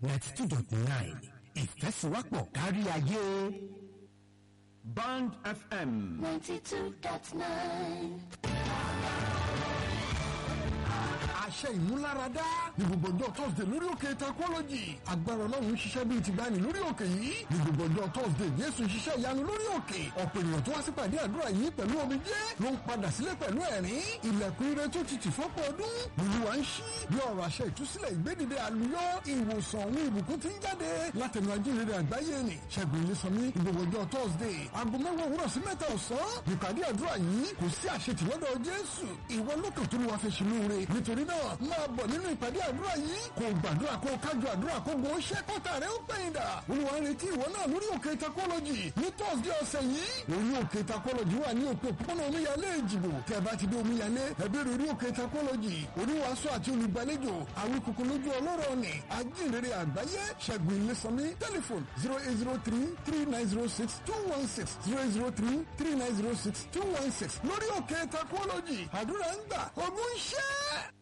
ninety two dot nine ìfẹ́síwápọ̀ kárí ayé. Band FM. 92.9. àṣẹ ìmúláradá ní gbogbo ọjọ́ thursday lórí òkè technology agbára ọlọ́run ń ṣiṣẹ́ bíi ti gbani lórí òkè yìí ní gbogbo ọjọ́ thursday jésù ń ṣiṣẹ́ ìyanu lórí òkè ọ̀pọ̀ ènìyàn tó wá sí pàdé àdúrà yìí pẹ̀lú omijé ló ń padà sílé pẹ̀lú ẹ̀rín ilẹ̀kùn ire tó ti tì fọ́pọ̀ ọdún olúwa ń ṣí bí ọ̀rọ̀ àṣẹ ìtúsílẹ̀ ìgbédìde àlùyọ ìwòsàn òun ìbùkún ti ń jáde látẹnu ajínrere àgbáyé ni ṣẹ́gun ilésànmí ní gbogbo ọjọ́ thursday aago mẹ́wàá òwúrọ̀ sí mẹ́ta ọ̀sán ìpàdé àdúrà yìí kò sí àṣetì lọ́dọ̀ jésù ìwọ lókàn tó ní wàá fẹ́ ṣe lóore nítorí náà máa bọ̀ nínú ìpàdé àdúrà yìí kò gbàdúrà kó kájọ àdúrà kó gbọ́ ṣẹ́ kọ́tà rẹ̀ ó pẹ̀yìn dà olúwa ń retí ìwọ náà lórí òkè takọ́lọ́jì ní thursday ọ̀sẹ̀ yìí orí òkè takọ́lọ́jì wà ní òpó òpópónà omíyalé ìjìbò tẹ́ bá ti dé omíyalé ẹ̀bẹ̀rẹ̀ orí òkè takọ́lọ́jì oníwàásù àti olùgbàlejò àwọn ìkòkò lójú ọlọ́rọ̀ ni ajínrere àgbáyé ṣẹ́gun ilésànmí tẹlifon zero eight zero three three nine zero six two one six zero eight zero three three nine zero six two one six lórí òkè takọ́lọ́jì àdúrà ń gbà ogún ṣẹ́.